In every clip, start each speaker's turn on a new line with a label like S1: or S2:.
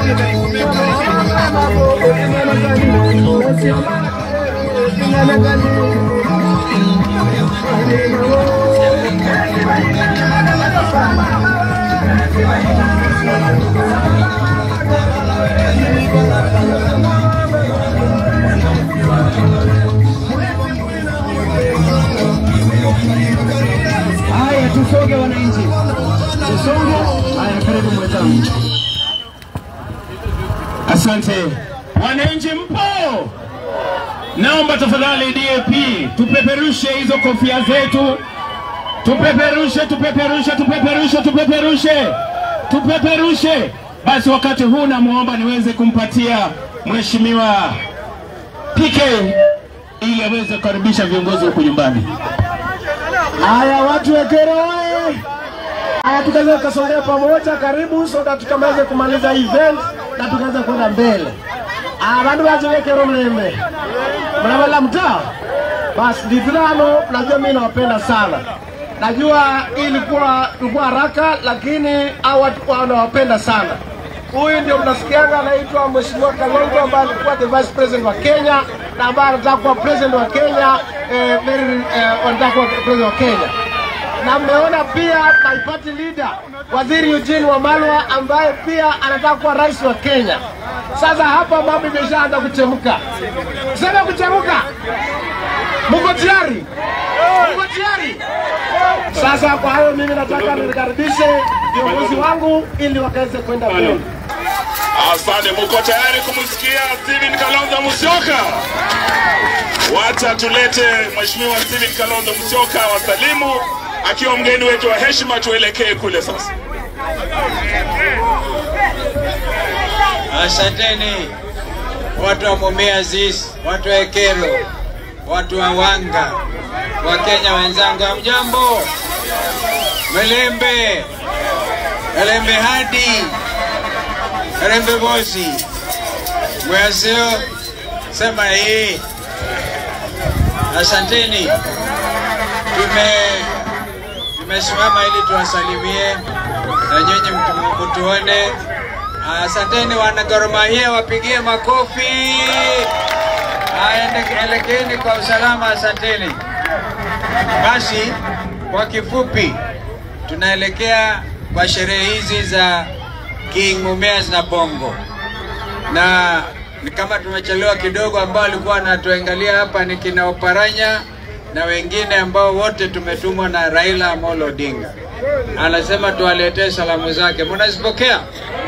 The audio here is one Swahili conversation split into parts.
S1: Haya, tusonge wananchi, tusonge. Haya, karibu mwenzangu.
S2: Asante wananchi, mpo? Naomba tafadhali DAP tupeperushe hizo kofia zetu, tupeperushe, tupeperushe, tupeperushe, tupeperushe, tupeperushe. Basi wakati huu namwomba niweze kumpatia mheshimiwa PK ili aweze kukaribisha viongozi huku nyumbani.
S1: Haya, watu wa Kero oye! Haya, tukaweza kusongea pamoja, karibu so that tukaweze kumaliza event na tukaweza kwenda mbele. Ah, bandu baje Kero mlembe mnawala mtaa basi ndithirano. Najua mimi nawapenda sana, najua hii ilikuwa ilikuwa haraka, lakini hao watu wanawapenda sana. Huyu ndio mnasikianga anaitwa Mheshimiwa Kalonzo ambaye alikuwa the vice president wa Kenya na ambaye anataka kuwa president wa Kenya eh, very eh, anataka kuwa president wa Kenya na mmeona pia my party leader Waziri Eugene Wamalwa ambaye pia anataka kuwa rais wa Kenya. Sasa hapa mambo imeshaanza kuchemka, sema kuchemka. Mko tayari? Mko tayari? Sasa kwa hayo mimi nataka nikaribishe viongozi wangu ili wakaweze kwenda mbele.
S3: Asante, muko tayari kumsikia Steven Kalonzo Musyoka? Wacha tulete Mheshimiwa Steven Kalonzo Musyoka wasalimu akiwa mgeni wetu wa heshima, tuelekee kule sasa.
S4: Asanteni watu wa Mumias East, watu wa Ekero, watu wa Wanga, Wakenya wenzangu, hamjambo? Melembe, Melembe hadi Melembe bosi, mwasio sema hii. Asanteni, tume tumesimama ili tuwasalimie na nyinyi mtu- mtuone. Asanteni wana Gor Mahia, wapigie makofi. Aende- Elekeeni kwa usalama, asanteni. Basi kwa kifupi, tunaelekea kwa sherehe hizi za King Mumias na Bongo, na ni kama tumechelewa kidogo, ambao walikuwa wanatuangalia hapa ni kina Oparanya na wengine ambao wote tumetumwa na Raila Amolo Odinga. Anasema tuwaletee salamu zake, mnazipokea?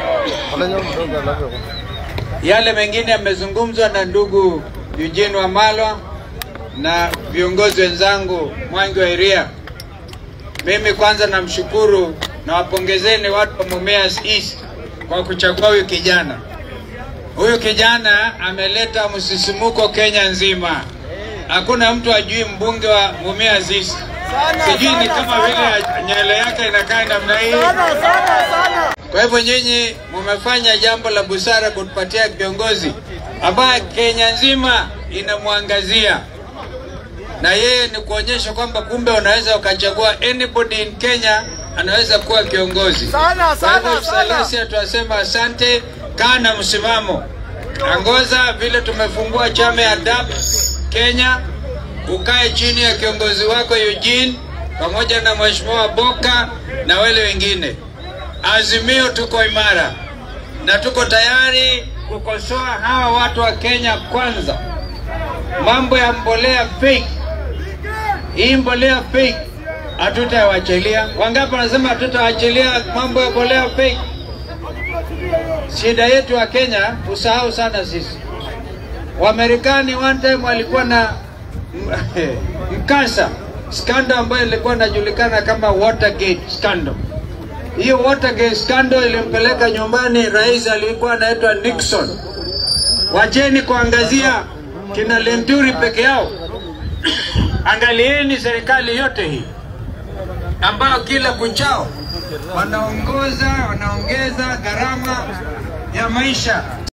S4: Yale mengine yamezungumzwa na ndugu Eugene Wamalwa na viongozi wenzangu Mwangi wa Iria. Mimi kwanza namshukuru na wapongezeni watu wa Mumias East kwa kuchagua huyu kijana. Huyu kijana ameleta msisimuko Kenya nzima. Hakuna mtu ajui mbunge wa Mumias East. Sijui ni kama vile nywele yake inakaa namna hii. Kwa hivyo nyinyi mumefanya jambo la busara kutupatia kiongozi ambaye Kenya nzima inamwangazia, na yeye ni kuonyesha kwamba kumbe unaweza ukachagua anybody in Kenya anaweza kuwa kiongozi. Kwa hivyo Salasia tunasema asante, kaa na msimamo, angoza vile tumefungua chama ya DAP Kenya, ukae chini ya kiongozi wako Eugene pamoja na mheshimiwa Boka na wale wengine. Azimio tuko imara na tuko tayari kukosoa hawa watu wa Kenya kwanza. Mambo ya mbolea fake, hii mbolea fake hatutawachilia. Wangapi wanasema hatutawachilia mambo ya mbolea fake? Shida yetu ya Kenya usahau sana sisi. Wamarekani one time walikuwa na mkasa scandal ambayo ilikuwa inajulikana kama Watergate scandal. Hiyo Watergate scandal ilimpeleka nyumbani rais alikuwa anaitwa Nixon. Wacheni kuangazia kina Lenturi peke yao, angalieni serikali yote hii ambayo kila kuchao wanaongoza wanaongeza gharama ya maisha